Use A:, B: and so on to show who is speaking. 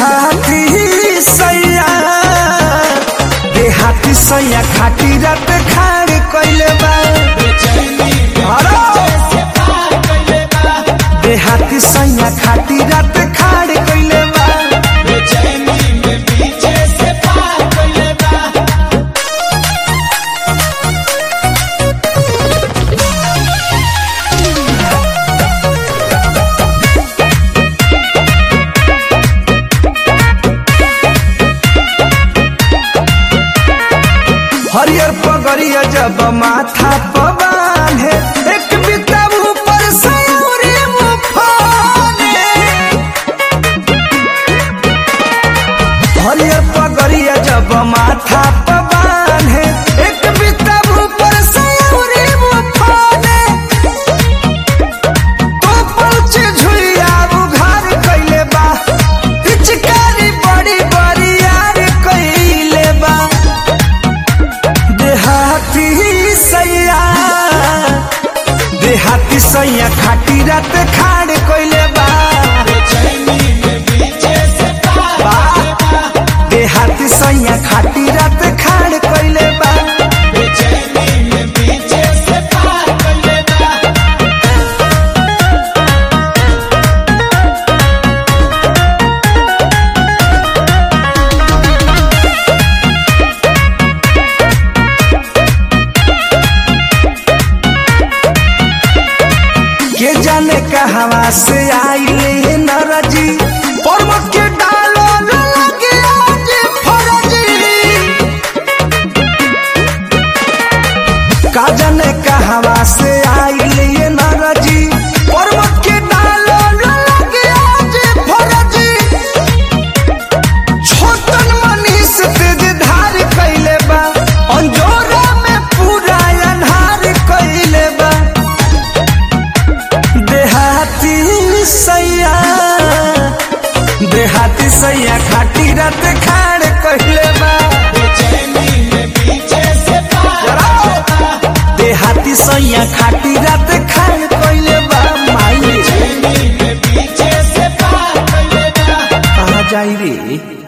A: देहाती सैया देहाती सैया खाटी रात खाड़ कइले बा अरे! देहाती सैया खाटी रात खाड़ कइले बा हरियर पगड़िया जब माथा पर बांधे एक बिता ऊपर से उरी मुफाने हरियर पगड़िया जब माथा पर बांधे एक बिता ऊपर से उरी मुफाने तो पहुंचे झुइया उघार कइले बा पिचकारी बड़ी बड़ी यार कइले बा देहाती सैया देहाती सैया खाटी रात खाड़ कोइले बा देहाती सैया खाटी रात खाड़ कोइले बा के जाने कहवा से आइले नरजी पर्व के डालो न लगे आज फरजी का जाने कहवा से आइले नरजी पर्व के डालो न लगे आज फरजी छोटन मनीष तेज धार कइले बा अंजोरा में पूरा अन्हार कइले बा देहाती सैया देहाती सैया खाटी रात खाड़ कइले बा देहाती सैया खाटी रात खाड़ कइले बा माई रे कहाँ जाई रे